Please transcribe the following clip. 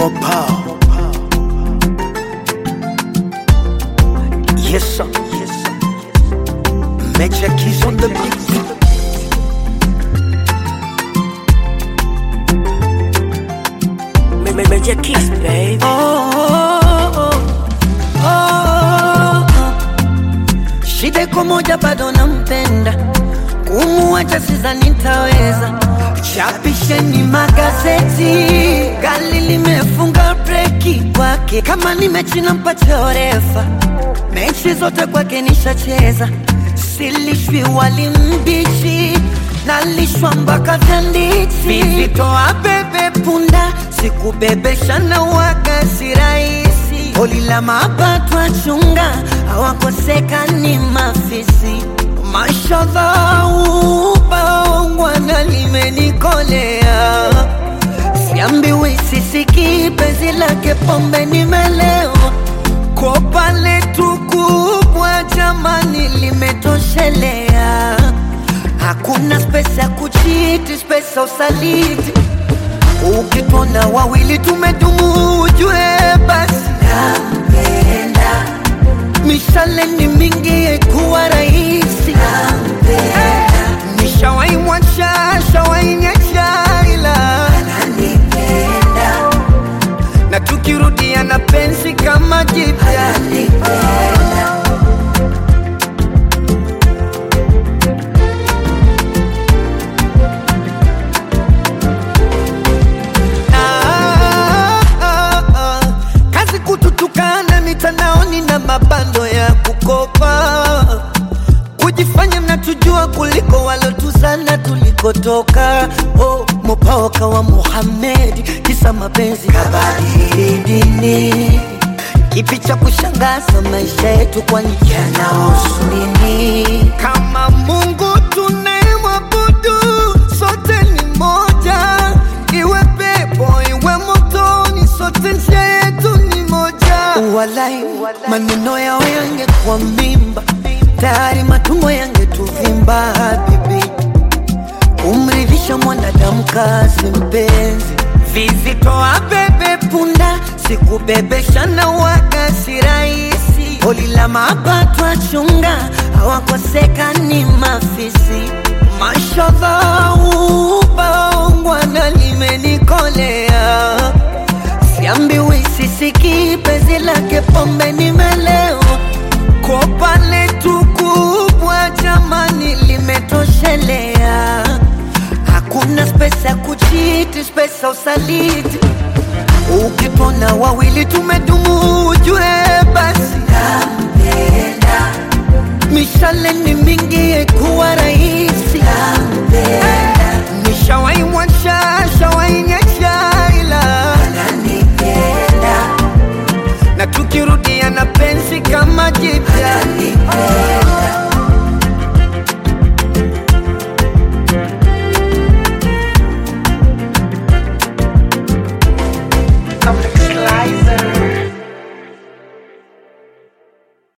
Mopa. Yes, sir. Yes, sir. Major keys on the beat. Ma- ma- Major Kiss, baby. Oh, oh, oh, oh. Shida iko moja, bado nampenda, kumuacha sidhani nitaweza. Chapisheni magazeti, gari limefunga breki kwake. Kama ni mechi nampatia orefa, mechi zote kwake nishacheza. Silishwi wali mbichi, nalishwa mpaka vyanditi. Vivitoa bebe punda, sikubebesha na waga si rahisi. Holi la mapato achunga, hawakosekani mafisi. Mashallah, ubaongwana limenikolea Siambiwi sisiki penzi lake pombe nimelewa Kopa letu kubwa jamani limetoshelea Hakuna spesa ya kuchiti, spesa usaliti Ukitona wawili tumedumu ujue basi nampenda Mishale ni mingi kuwa rahisi Nishawahi mwacha, shawahi nyacha ila ananipenda na tukirudia na penzi kama jipya Ah, ah, ah. kazi kututukana mitandaoni na mabando ya kukopa kujifanya mnatujua kuliko walotuzana tulikotoka oh, mopaoka wa Muhammad kisa mapenzi kabadili dini kipi cha kushangaza maisha yetu kwani yanahusu nini kama Mungu tunayemwabudu sote ni moja iwe pepo iwe motoni sote njia yetu ni moja walai maneno yao yangekuwa mimba tayari matumbo yangetuvimba habibi kumridhisha mwanadamu kazi mpenzi vizitoa bebe punda sikubebesha na waga si rahisi holi la mapato achunga hawakosekani mafisi mashallah ubaongwana limenikolea siambiwi sisiki penzi lake pombe nimelewa kopa letu kubwa jamani limetoshelea hakuna spesa ya kuchiti spesa usaliti ukipona wawili tumedumu ujue basi nampenda mishale ni mingi kuwa